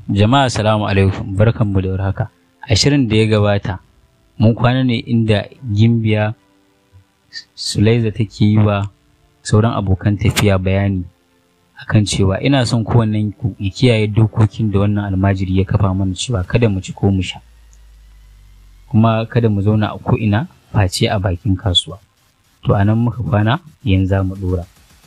Jama'a salamu alaikum barkanmu da warhaka. A shirin da ya gabata mun kwana ne inda Gimbiya Sulaiza take yi wa sauran abokan tafiya bayani akan cewa ina son kowannen ku ya kiyaye dokokin da wannan almajiri ya kafa mana cewa kada mu ci ko mu sha. Kuma kada mu zauna a ko'ina face a bakin kasuwa. To a nan muka kwana yanzu za mu ɗora.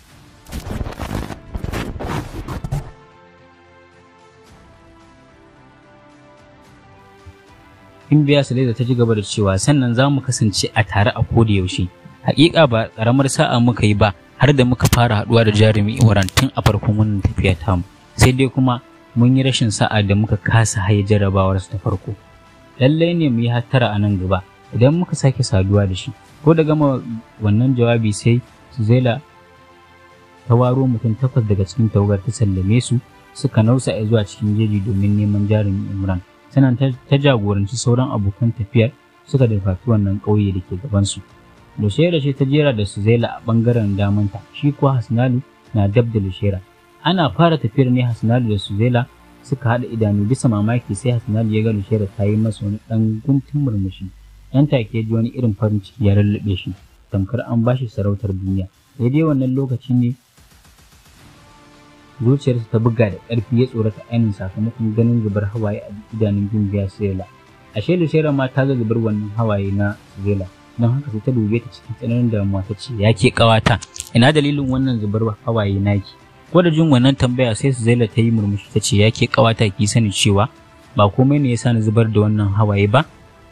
Gimbiya Sulaiza ta ci gaba da cewa sannan za mu kasance a tare a koda yaushe. Hakika ba karamar sa'a muka yi ba har da muka fara haɗuwa da jarumi Imran tun a farkon wannan tafiya tamu. Sai dai kuma mun yi rashin sa'a da muka kasa haye jarabawarsa ta farko. Lallai ne mu yi hattara a nan gaba idan muka sake saduwa da shi. Ko da gama wannan jawabi sai Suzaila ta waro mutum takwas daga cikin tawagar ta sallame su suka nausa zuwa cikin jeji domin neman jarumi Imran. sannan ta jagoranci sauran abokan tafiyar suka dafafi wannan ƙauye da ke gabansu. Lushera ce ta jera da Suzaila a ɓangaren damanta, shi kuwa Hasnalu na dab da Lushera. Ana fara tafiyar ne Hasnalu da Suzaila suka haɗa idanu bisa mamaki sai Hasnalu ya ga Lushera ta yi masa wani ɗan guntun murmushi. Ɗan take ji wani irin farin ciki ya lallaɓe shi, tamkar an bashi sarautar duniya. Daidai wannan lokaci ne zuciyarsa ta buga da ƙarfi ya tsorata ainihin sakamakon ganin zubar hawaye a idanun gimbiya Sirela. Ashe Lucera ma ta ga zubar wannan hawaye na Sirela, don haka sai ta dube ta cikin tsananin damuwa ta ce, Ya ke ƙawata, ina dalilin wannan zubar hawaye naki? Ko da jin wannan tambaya sai Sirela ta yi murmushi ta ce, Ya ke ƙawata ki sani cewa ba komai ne ya sa ni zubar da wannan hawaye ba?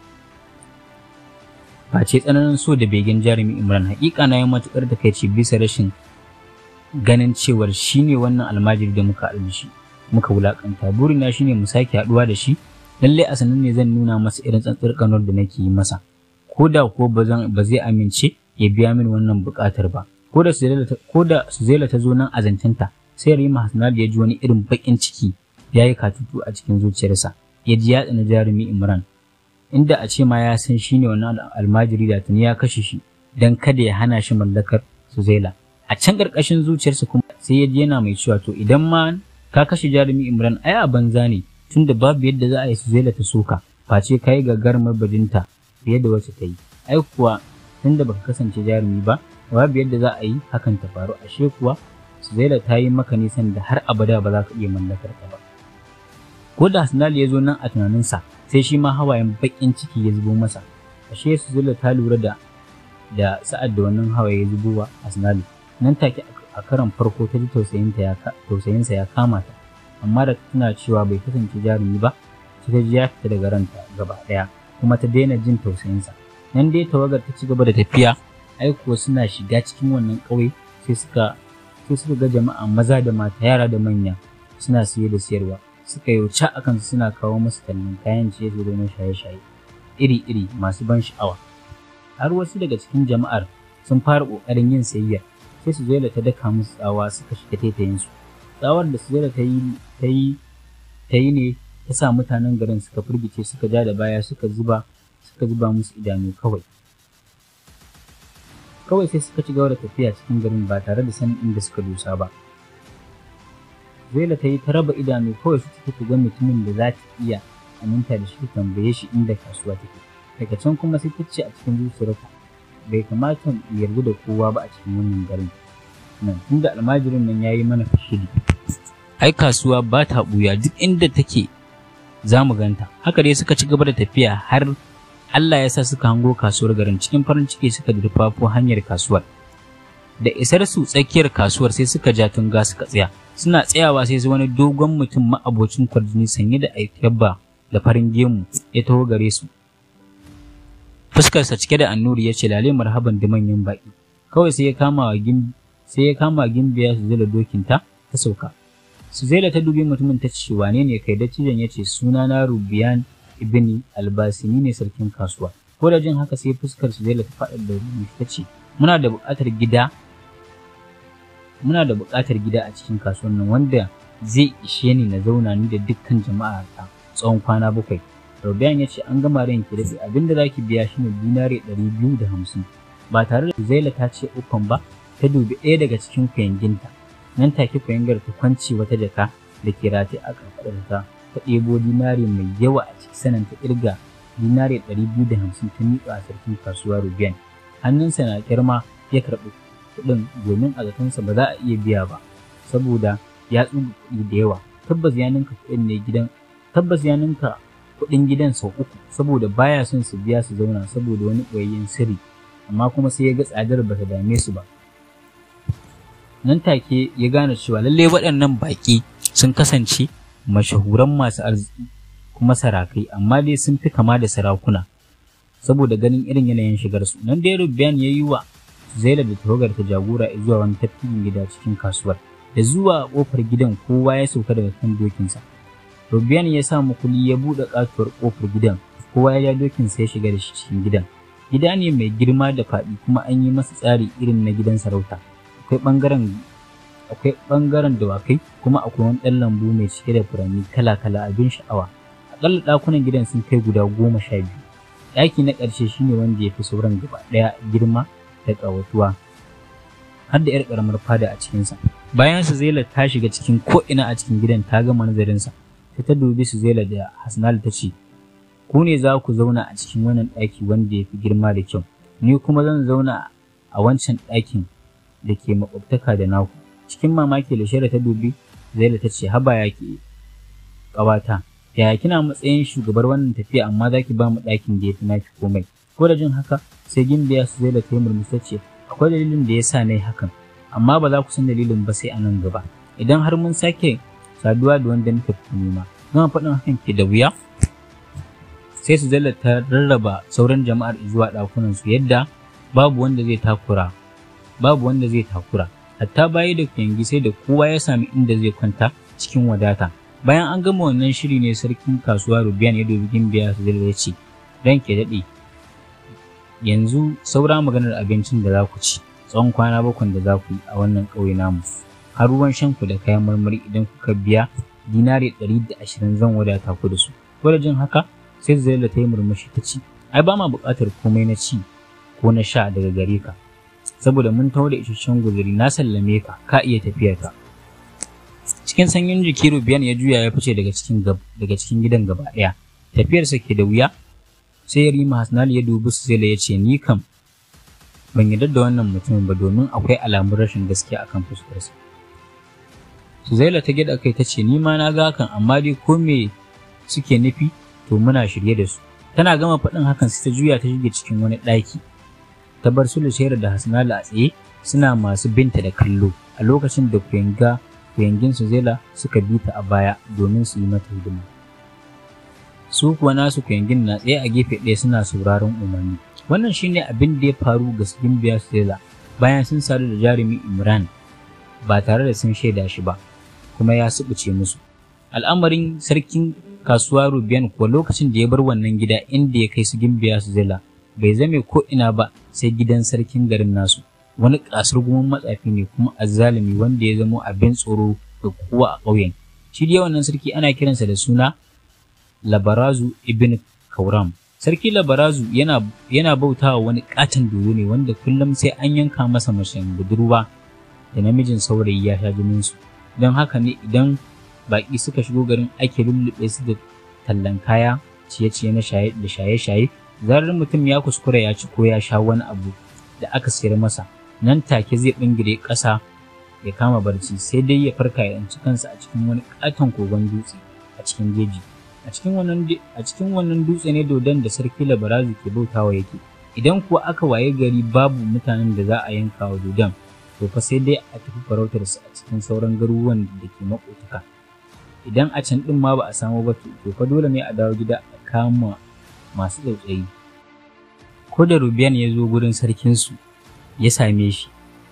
Face tsananin so da begen jarumi Imran, haƙiƙa na yi matuƙar takaici bisa rashin ganin cewar shi ne wannan almajiri da muka haɗu shi muka wulaƙanta burina shine mu sake haɗuwa da shi lallai a sanin ne zan nuna masa irin tsantsar kanar da nake yi masa ko da ko ba zai amince ya biya min wannan buƙatar ba ko da Suzela ta zo nan a zancinta sai Rima Hasnal ya ji wani irin baƙin ciki ya yi katutu a cikin zuciyarsa ya ji ya tsana jarumi Imran inda a ce ma ya san shi ne wannan almajiri da tuni ya kashe shi don kada ya hana shi mallakar Suzela a can ƙarƙashin zuciyarsa kuma sai ya ji yana mai cewa to idan ma ka kashe jarumi Imran ai a banza ne tunda babu yadda za a yi Suzaila ta soka face ka yi gagarumar bajinta fiye da wacce ta yi ai kuwa tunda baka kasance jarumi ba babu yadda za a yi hakan ta faru ashe kuwa Suzaila ta yi maka nisan da har abada ba za ka iya mallakar ta ba ko da Hasnal ya zo nan a tunaninsa sai shi ma hawayen baƙin ciki ya zubo masa ashe Suzaila ta lura da da sa'ad da wannan hawaye ya zubo wa Hasnal nan take a karon farko ta ji tausayinsa ya kama ta amma da tana cewa bai kasance jarumi ba sai ta ji ya fita daga ranta gaba ɗaya kuma ta daina jin tausayinsa nan dai tawagar ta ci gaba da tafiya ai kuwa suna shiga cikin wannan ƙauye sai suka sai suka ga jama'a maza da mata yara da manya suna siye da siyarwa suka yi wuce a kansu suna kawo masu tallan kayan ciye ciye na shaye-shaye iri-iri masu ban sha'awa har wasu daga cikin jama'ar sun fara ƙoƙarin yin sayayya sai Suzaila ta daka musu tsawa suka shiga taitayinsu. Tsawar da Suzaila ta yi ta yi ta yi ne ta sa mutanen garin suka firgice suka ja da baya suka zuba suka zuba musu idanu kawai. Kawai sai suka ci gaba da tafiya cikin garin ba tare da sanin inda suka dosa ba. Suzaila ta yi ta raba idanu kawai su take ga mutumin da za ta iya aminta da shi ta tambaye shi inda kasuwa take. Daga can kuma sai ta ce a cikin zuciyarta bai kamata mu yarda da kowa ba a cikin wannan garin nan tunda almajirin nan yayi mana kashiri ai kasuwa ba ta buya duk inda take za mu ganta haka dai suka ci gaba da tafiya har Allah ya sa suka hango kasuwar garin cikin farin ciki suka durfafo hanyar kasuwar da isar su tsakiyar kasuwar sai suka ja tunga suka tsaya suna tsayawa sai su wani dogon mutum ma'abocin kwarjini sanye da aikabba da farin gemu ya taho gare su fuskarsa cike da annuri ya ce lale marhaban da manyan baƙi kawai sai ya kama wa sai ya kama gimbiya su zela dokinta ta sauka su zela ta dubi mutumin ta ce wane ne kai dattijan ya ce suna na rubiyan ibni albasi ni ne sarkin kasuwa ko da jin haka sai fuskar su zela ta faɗa da rubutu ta ce muna da buƙatar gida muna da buƙatar gida a cikin kasuwar nan wanda zai ishe ni na zauna ni da dukkan jama'a ta tsawon kwana bakwai Robian ya ce an gama ran ki daɗe abinda za ki biya shi ne dinari ɗari biyu da hamsin. Ba tare da Zaila ta ce ukun ba, ta dubi ɗaya daga cikin kuyanginta. Nan take kuyangar ta kwance wata jaka da ke rataye a kafaɗarta ta ɗebo dinare mai yawa a ciki sanan ta ƙirga dinare ɗari biyu da hamsin ta miƙa a sarkin kasuwa rubiyan hannunsa na kirma ya karɓi kuɗin domin a zatonsa ba za a iya biya ba saboda ya tsuga kuɗi da yawa tabbas ya ninka kuɗin ne gidan tabbas ya ninka kuɗin gidan sau uku saboda baya son su biya su zauna saboda wani ɓoyayyen sirri amma kuma sai ya ga tsadar ba ta dame su ba nan take ya gane cewa lalle waɗannan baƙi sun kasance mashahuran masu arziki kuma sarakai amma dai sun fi kama da sarakuna saboda ganin irin yanayin shigarsu nan dai rubiyan ya yi wa zaila da tawagar ta jagora zuwa wani tafkin gida cikin kasuwar da zuwa kofar gidan kowa ya sauka daga kan dokinsa rubiyan ya sa mukuli ya buɗe katuwar kofar gidan kowa ya ja dokinsa ya shiga da shi cikin gidan gida ne mai girma da faɗi kuma an yi masa tsari irin na gidan sarauta akwai ɓangaren akwai ɓangaren dawakai kuma akwai wani ɗan lambu mai cike da furanni kala-kala abin sha'awa aƙalla ɗakunan gidan sun kai guda goma sha biyu ɗaki na ƙarshe shine wanda ya fi sauran gaba ɗaya girma da ƙawatuwa har da 'yar ƙaramar fada a cikinsa bayan su zela ta shiga cikin ko'ina a cikin gidan ta gama nazarinsa sai ta dubi su zela da hasnal ta ce ku ne za ku zauna a cikin wannan ɗaki wanda ya fi girma da kyau ni kuma zan zauna a wancan ɗakin da ke makwabtaka da naku cikin mamaki da ta dubi zaila ta ce haba ya ke ƙawata yaya kina matsayin shugabar wannan tafiya amma za ki ba mu ɗakin da ya fi naki komai ko da jin haka sai gimbiya su zaila ta yi murmushi ta ce akwai dalilin da ya sa na yi hakan amma ba za ku san dalilin ba sai a nan gaba idan har mun sake saduwa da wanda muka fi nema zama faɗin hakan ke da wuya sai su zaila ta rarraba sauran jama'ar zuwa ɗakunan su yadda babu wanda zai takura babu wanda zai takura hatta bayi da kuyangi sai da kowa ya sami inda zai kwanta cikin wadata bayan an gama wannan shiri ne sarkin kasuwa rubiyan ya dubi gimbiya su ya ce ran ke daɗe yanzu saura maganar abincin da za ku ci tsawon kwana bakwai da za ku yi a wannan ƙauye namu har ruwan shanku da kayan marmari idan kuka biya dinari ɗari da ashirin zan wadata ku da su ko da jin haka sai zaila ta yi murmushi ta ci ai ba ma buƙatar komai na ci ko na sha daga gare ka saboda mun taho da isasshen guzuri na sallame ka ka iya tafiyar ka cikin sanyin jiki rubiyan ya juya ya fice daga cikin daga cikin gidan gaba ɗaya tafiyarsa ke da wuya sai ya rima hasnali ya dubi su zai ya ce ni kam ban yarda da wannan mutumin ba domin akwai alamun rashin gaskiya akan fuskarsa Suzaila ta gida kai ta ce ni ma na ga hakan amma dai ko me suke nufi to muna shirye da su tana gama faɗin hakan sai ta juya ta shige cikin wani ɗaki ta bar su Lushaira da Hasnala a tsaye suna masu binta da kallo a lokacin da kuyanga kuyangin Suzaila suka bi ta a baya domin su yi mata hidima. Su kuwa nasu kuyangin na tsaye a gefe ɗaya suna sauraron umarni. Wannan shine abin da ya faru ga Gimbiya Suzaila bayan sun sadu da jarumi Imran ba tare da sun shaida shi ba kuma ya subuce musu. Al'amarin sarkin kasuwa Rubiyan kuwa lokacin da ya bar wannan gida inda ya kai su Gimbiya Suzaila bai zame ko ina ba sai gidan sarkin garin nasu wani kasar gumin matsafi ne kuma azzalumi wanda ya zamo abin tsoro ga kowa a ƙauyen shi dai wannan sarki ana kiransa da suna labarazu ibn kauram sarki labarazu yana yana bautawa wani katon dodo ne wanda kullum sai an yanka masa mashin budurwa da namijin saurayi ya sha jinin su don haka ne idan baƙi suka shigo garin ake lullube su da tallan kaya ciye-ciye na shaye da shaye-shaye zarar mutum ya kuskura ya ci ko ya sha wani abu da aka sayar masa nan take zai bingire ƙasa ya kama barci sai dai ya farka ya ɗanci kansa a cikin wani ƙaton kogon dutse a cikin jeji a cikin wannan a cikin wannan dutse ne dodon da sarki labarazu ke bautawa yake idan kuwa aka waye gari babu mutanen da za a yanka wa dodon to fa sai dai a tafi farautar su a cikin sauran garuruwan da ke maƙotaka idan a can ɗin ma ba a samu ba to fa dole ne a dawo gida a kama masu tsautsayi. Ko da Rubiyan ya zo gurin sarkinsu ya same shi,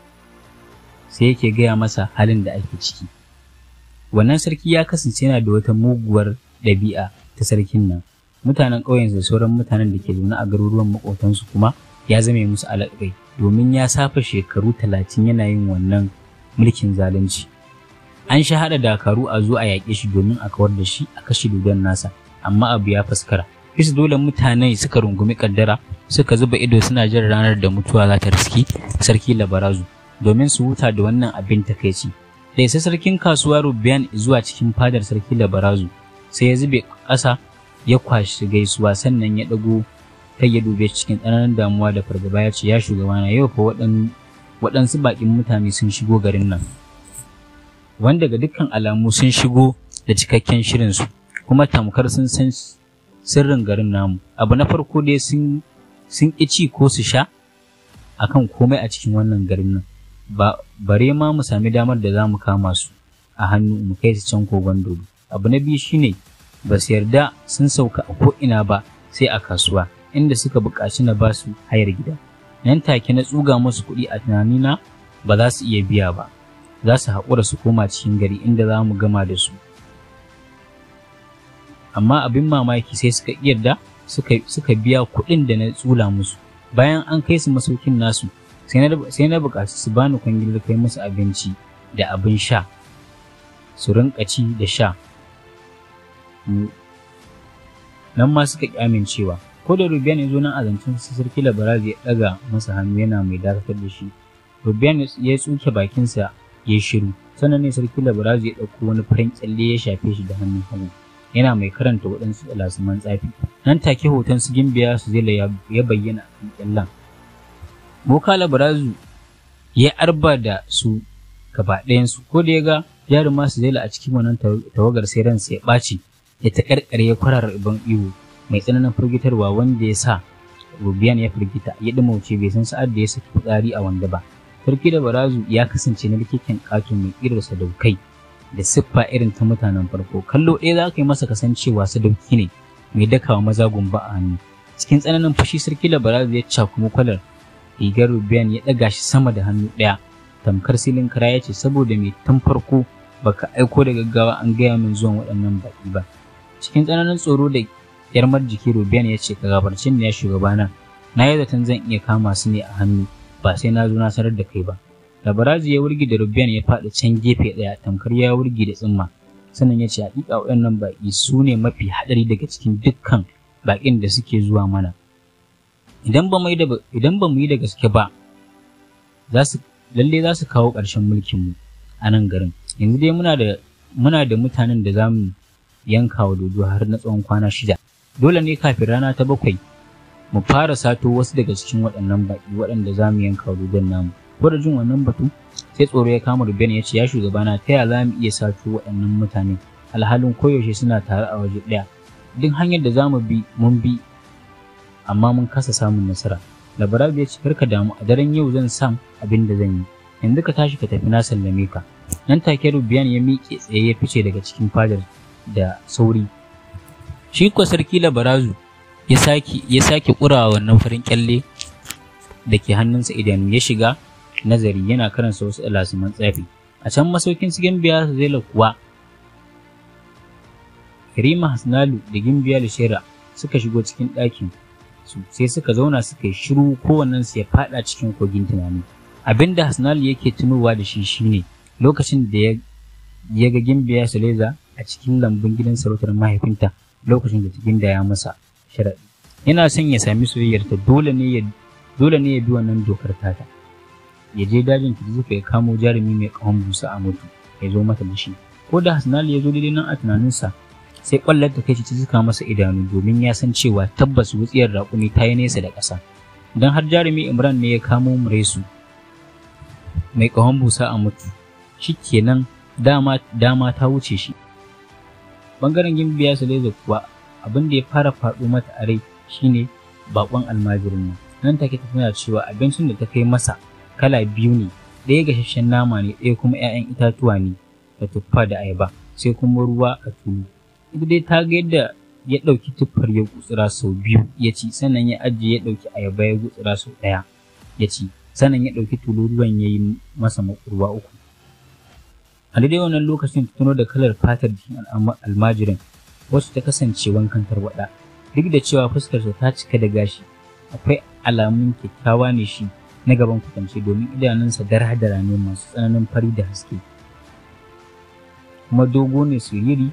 sai yake gaya masa halin da ake ciki. Wannan sarki ya kasance yana da wata muguwar ɗabi'a ta sarkin nan. Mutanen ƙauyen da sauran mutanen da ke zaune a garuruwan maƙotansu kuma ya zame musu alaƙai domin ya safa shekaru talatin yana yin wannan mulkin zalunci. An sha haɗa dakaru a zo a yaƙe shi domin a kawar da shi a kashe dodon nasa, amma abu ya faskara. bisa dole mutane suka rungumi kaddara suka zuba ido suna jin ranar da mutuwa za ta riski sarki labarazu domin su huta da wannan abin takaici da isa sarkin kasuwa rubiyan zuwa cikin fadar sarki labarazu sai ya zube ƙasa ya kwashi gaisuwa sannan ya ɗago kai ya dube cikin tsananin damuwa da fargaba ya ce ya shugabana yau fa waɗansu baƙin mutane sun shigo garin nan wanda ga dukkan alamu sun shigo da cikakken shirinsu kuma tamkar sun san sirrin garin namu abu na farko dai sun sun ci ko su sha akan komai a cikin wannan garin nan ba bare ma mu sami damar da za mu kama su a hannu mu kai su can kogon dodo abu na biyu shine ba su yarda sun sauka a ko'ina ba sai a kasuwa inda suka buƙaci na ba su hayar gida nan take na tsuga musu kuɗi a tunanina ba za su iya biya ba za su haƙura su koma cikin gari inda za mu gama da su amma abin mamaki sai suka yarda suka biya kuɗin da na tsula musu bayan an kai su masaukin nasu sai na buƙaci su bani kwangilar kai musu abinci da abin sha su rinƙa ci da sha nan ma suka ƙi amincewa ko da rubiyan ya zo nan a zancen su sarki labarazi ya ɗaga masa hannu yana mai dakatar da shi rubiyan ya tsuke bakinsa ya shiru sannan ne sarki labarazi ya ɗauko wani farin kyalle ya shafe shi da hannun hagu yana mai karanta waɗansu alasuman tsafi nan take hoton su gimbiya su zela ya bayyana a kan kyallen boka labarazu ya arba da su gaba ɗayansu ko da ya ga jaruma su zela a cikin wannan tawagar sai ransa ya ɓaci ya ta ƙarƙare ya kwarara ibon iwo mai tsananin firgitarwa wanda ya sa rubiyan ya firgita ya ɗumauce bai san sa'ad da ya saki fitsari a wanda ba sarki da barazu ya kasance na likitan ƙato mai ƙirar sadaukai da siffa irin ta mutanen farko kallo ɗaya za ka yi masa kasancewa sadauki ne mai dakawa maza gumba a hannu cikin tsananin fushi sarki da barazu ya cakumi kwalar rigar rubiyan ya ɗaga shi sama da hannu ɗaya tamkar silin kara ya ce saboda mai tun farko baka aiko da gaggawa an gaya min zuwan waɗannan baƙi ba cikin tsananin tsoro da yarmar jiki rubiyan ya ce ka gabarci ni ya shugabana na yi zaton zan iya kama su ne a hannu ba sai na zo na sanar da kai ba da baraji ya wurgi da rubiyan ya faɗi can gefe ɗaya tamkar ya wurgi da tsimma sannan ya ce haƙiƙa waɗannan baƙi su ne mafi haɗari daga cikin dukkan baƙin da suke zuwa mana idan ba mu yi da idan ba mu yi da gaske ba za su lalle za su kawo ƙarshen mulkin mu a nan garin yanzu dai muna da muna da mutanen da za mu yanka wa dodo har na tsawon kwana shida dole ne kafin rana ta bakwai mu fara sato wasu daga cikin waɗannan baƙi waɗanda za mu yanka wa dodon namu ko da jin wannan batu sai tsoro ya kama Ruben ya ce ya shugabana ta ya za mu iya sato waɗannan mutane alhalin koyaushe suna tare a waje ɗaya duk hanyar da za mu bi mun bi amma mun kasa samun nasara labarabi ya ce karka damu a daren yau zan sam abin da zan yi yanzu ka tashi ka tafi na sallame ka nan take Rubiyan ya miƙe tsaye ya fice daga cikin fadar da sauri shi ko sarki labarazu ya sake ya sake ƙurawa wannan farin kyalle da ke hannunsa idanu ya shiga nazari yana karanta wasu alasuman tsafi a can masaukin su gimbiya zela kuwa Karima Hasnalu da Gimbiya Lishera suka shigo cikin ɗakin su sai suka zauna suka yi shiru kowannen su ya faɗa cikin kogin tunani abinda Hasnalu yake tunowa da shi shine lokacin da ya ya ga Gimbiya Saleza a cikin lambun gidan sarautar mahaifinta lokacin da ta gindaya masa sharaɗi yana son ya sami soyayyarta dole ne ya dole ne ya bi wannan dokar tata ya je dajin Kirzufa ya kamo jarumi mai ƙahon busa a mutu ya zo mata da shi ko da Hasnali ya zo daidai nan a tunaninsa sai ƙwallar ta kai ta suka masa idanu domin ya san cewa tabbas wutsiyar raƙumi ta yi nesa da ƙasa don har jarumi Imran ne ya kamo Muresu mai ƙahon busa a mutu shi kenan dama dama ta wuce shi bangaren gimbiya Saleza kuwa abin da ya fara faɗo mata a rai shine bakon almajirin nan nan take ta tana cewa abincin da ta kai masa kala biyu ne ɗaya gasasshen nama ne ɗaya kuma 'ya'yan itatuwa ne da tuffa da ayaba sai kuma ruwa a tulu ita dai ta ga yadda ya ɗauki tuffar ya gutsura sau biyu ya ci sannan ya ajiye ya ɗauki ayaba ya gutsura sau ɗaya ya ci sannan ya ɗauki tulu ruwan ya yi masa makurwa uku a daidai wannan lokacin ta tuno da kalar fatar jikin almajirin wacce ta kasance wankan tarwaɗa duk da cewa fuskarsa ta cika da gashi akwai alamun kyakkyawa ne shi na gaban kwatance domin idanunsa dara-dara ne masu tsananin fari da haske kuma dogo ne siriri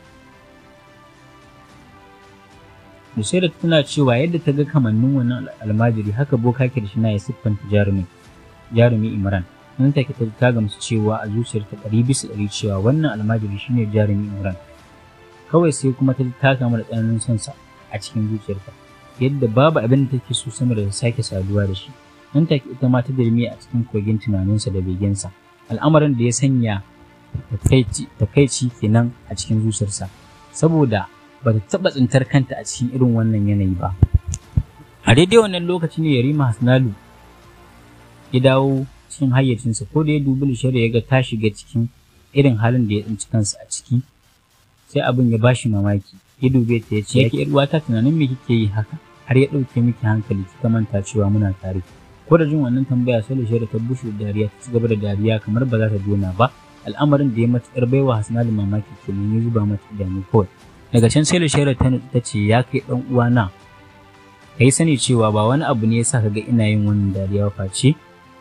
da sai da tana cewa yadda ta ga kamannin wannan almajiri haka boka kirshina ya siffanta jarumi jarumi imran nan take ta ta gamsu cewa a zuciyarta ɗari bisa ɗari cewa wannan almajiri shine jarumi imran kawai sai kuma ta ta kama da tsananin son sa a cikin zuciyarta yadda babu abin da take so sama da ta sake saduwa da shi nan take ita ma ta dirmi a cikin kogin tunaninsa da begensa al'amarin da ya sanya takaici kenan a cikin zuciyarsa saboda ba ta taɓa tsintar kanta a cikin irin wannan yanayi ba a daidai wannan lokaci ne yarima hasnalu ya dawo cikin hayyacinsa ko da ya dubi lishar ya ga ta shiga cikin irin halin da ya tsinci kansa a ciki sai abin ya bashi mamaki ya dube ta ya ce yake yar uwata tunanin me kike yi haka har ya ɗauke miki hankali kika manta cewa muna tare ko da jin wannan tambaya sai lishar ta bushe da dariya ta ci gaba da dariya kamar ba za ta dona ba al'amarin da ya matuƙar baiwa hasnalu mamaki kenan ya zuba mata idanu kawai daga can sai lishar ta ce ya kai ɗan uwana ka yi sani cewa ba wani abu ne ya sa ka ga ina yin wannan dariya face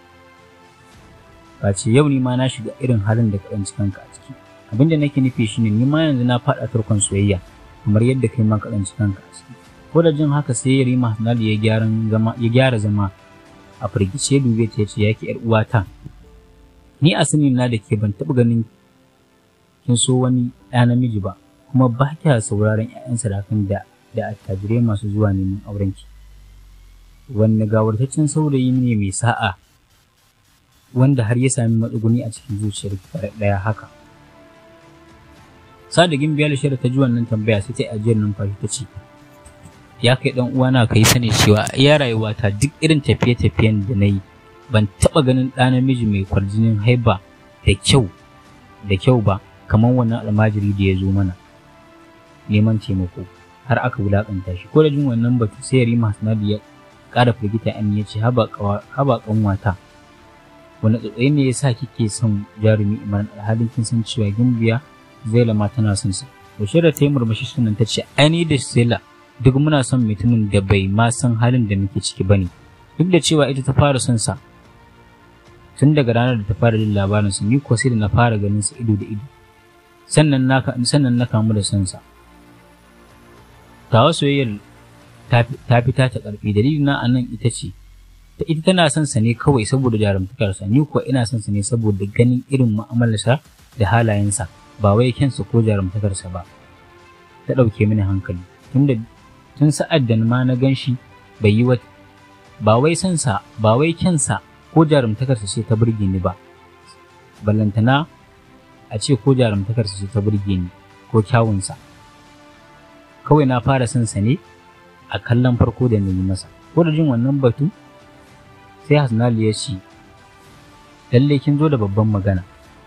face yau ni ma na shiga irin halin da ka ɗanci kanka a ciki abin da nake nufi shine ni ma yanzu na faɗa tarkon soyayya kamar yadda kai ma ka ɗanci kanka a ciki ko da jin haka sai ya rima Hanali ya gyaran zama ya gyara zama a firgice dube ta yace yake yar uwata ni a sani na da ke ban taɓa ganin kin so wani ɗa namiji ba kuma ba kya sauraron 'ya'yan sadakan da da attajirai masu zuwa neman aurenki wanne gawartaccen saurayi ne mai sa'a wanda har ya sami matsuguni a cikin zuciyar ɗaya haka sadigin biyar shida ta ji wannan tambaya sai ta ajiyar numfashi ta ce ya kai dan uwana ka yi sani cewa iya rayuwata duk irin tafiye-tafiyen da na yi ban taɓa ganin ɗa namiji mai kwarjinin haiba da kyau da kyau ba kamar wannan almajiri da ya zo mana neman taimako har aka wulaƙanta shi ko da jin wannan batu sai Yarima Hasnadu ya ƙara firgita an ya ce haba ƙanwata wani tsotsai ne ya sa kike son jarumi imran alhalin kin san cewa gimbiya zaila ma tana son sa Bashir ta yi murmushi sunan ta ce ai da zaila duk muna son mutumin da bai ma san halin da muke ciki bane duk da cewa ita ta fara son sa tun daga ranar da ta fara jin labarin sa ni ko sai da na fara ganin sa ido da ido sannan na sannan na kamu da son sa tawa soyayyar ta fita ta ƙarfi dalilin na anan ita ce ta ita tana son sa ne kawai saboda jarumtakarsa ni kuwa ina son sa ne saboda ganin irin mu'amalarsa da halayensa ba wai kyansa ko jarumtakarsa ba ta ɗauke mini hankali tunda tun sa'ad da ma na gan shi bai yi wata ba wai son sa ba wai kyansa ko jarumtakarsa ce ta burge ni ba ballantana a ce ko jarumtakarsa ce ta burge ni ko kyawunsa kawai na fara son sa ne a kallon farko da na yi masa ko da jin wannan batu sai hasnali ya ce lalle kin zo da babban magana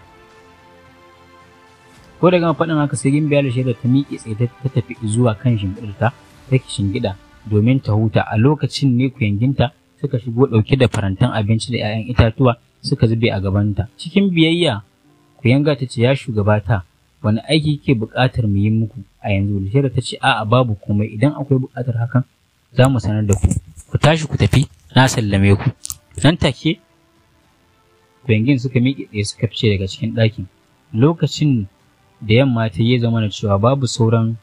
ko da gama faɗin haka sai gimbiya da shaida ta miƙe tsaye ta tafi zuwa kan shimfiɗarta ta shingida domin ta huta a lokacin ne kuyanginta suka shigo ɗauke da farantan abinci da 'ya'yan itatuwa suka zube a gabanta cikin biyayya kuyanga ta ce ya shugabata wani aiki ke buƙatar mu yi muku a yanzu Lishira ta ce a'a babu komai idan akwai buƙatar hakan za mu sanar da ku ku tashi ku tafi na sallame ku nan take bengin suka miƙe tsaye suka fice daga cikin ɗakin lokacin da yamma ta yi zama da cewa babu sauran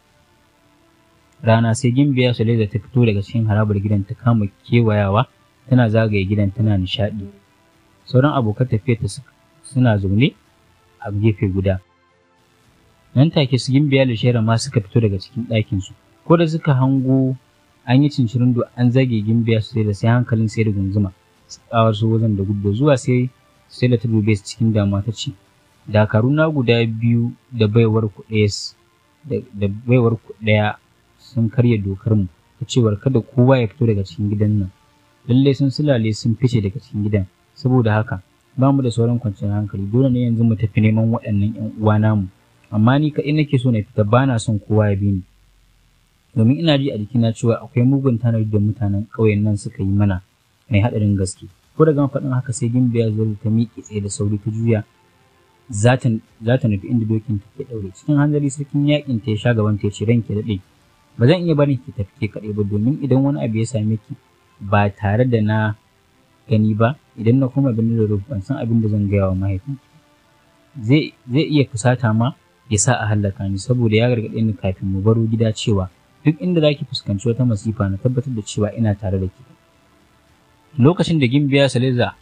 rana sai gimbiya Sulaiza ta fito daga cikin harabar gidan ta kama kewayawa tana zagaye gidan tana nishaɗi sauran abokan tafiyarta suna zaune a gefe guda nan take su gimbiya da shera ma suka fito daga cikin ɗakinsu ko da suka hango an yi cincirin do an zage gimbiya su da sai hankalin sai da gunzuma su kawar su wajen da gudu zuwa sai sai da ta dube su cikin damuwa ta ce dakaru na guda biyu da baiwar ku da baiwar ku ɗaya sun karya dokar mu ta cewar kada kowa ya fito daga cikin gidan nan lallai sun sulale sun fice daga cikin gidan saboda haka ba mu da sauran kwanciyar hankali dole ne yanzu mu tafi neman waɗannan 'yan uwa namu amma ni kaɗai nake so na fita ba na son kowa ya bi ni domin ina ji a jikina cewa akwai mugun tanadi da mutanen ƙauyen nan suka yi mana mai haɗarin gaske ko da gama faɗin haka sai gimbiya zuwa ta miƙe tsaye da sauri ta juya za ta nufi inda dokin ta ke ɗaure cikin hanzari sarkin yaƙin ta ya sha gaban ta ya ce ranki daɗe ba zan iya barin ki tafi ke kaɗai ba domin idan wani abu ya same ki ba tare da na gani ba idan na koma birnin da ban san abin da zan gaya wa mahaifinki zai iya fusata ma ya sa a hallaka ni saboda ya gargaɗe ni kafin mu baro gida cewa duk inda za ki fuskanci wata masifa na tabbatar da cewa ina tare da ki lokacin da gimbiya saleza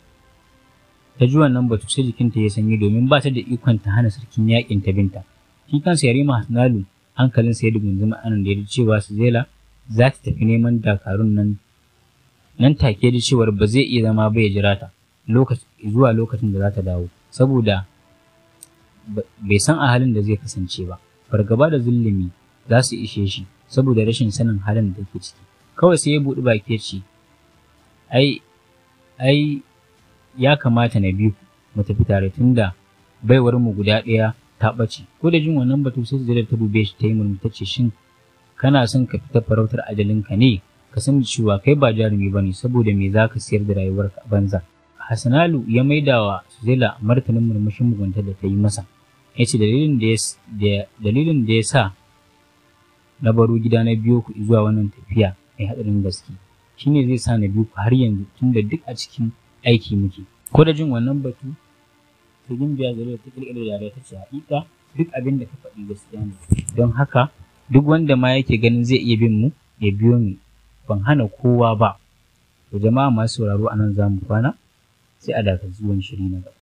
ta ji wannan batu sai jikinta ya sanyi domin ba ta da ikon ta hana sarkin yakin ta binta shi kansa yarima hasnalu hankalinsa ya dugunzuma anan da ya ji cewa Suzela za ta tafi neman dakarun nan nan take da cewar ba zai iya zama ba ya jira ta zuwa lokacin da za ta dawo saboda bai san a halin da zai kasance ba fargaba da zulumi za su ishe shi saboda rashin sanin halin da take ciki kawai sai ya buɗi baki ya ce ai ai ya kamata na biyu mu tafi tare tunda baiwar mu guda ɗaya ta ɓace ko da jin wannan batu sai da ta dube shi ta yi murmushi ta ce shin kana son ka fita farautar ajalinka ne ka san cewa kai ba jarumi bane saboda me za ka siyar da rayuwarka a banza Hassanalu ya maida wa Suzela martanin murmushin mugunta da ta yi masa ya ce dalilin da ya sa na baro gida na biyo ku zuwa wannan tafiya mai haɗarin gaske shine zai sa na biyu ku har yanzu tunda duk a cikin aiki muke ko da jin wannan batu ta gimbiya zare ta kirkira da ta ce haƙiƙa duk abin da ka faɗi gaskiya ne don haka duk wanda ma yake ganin zai iya bin mu ya biyo mu ban hana kowa ba to jama'a masu sauraro anan za mu kwana sai a dakaci wani shiri na gaba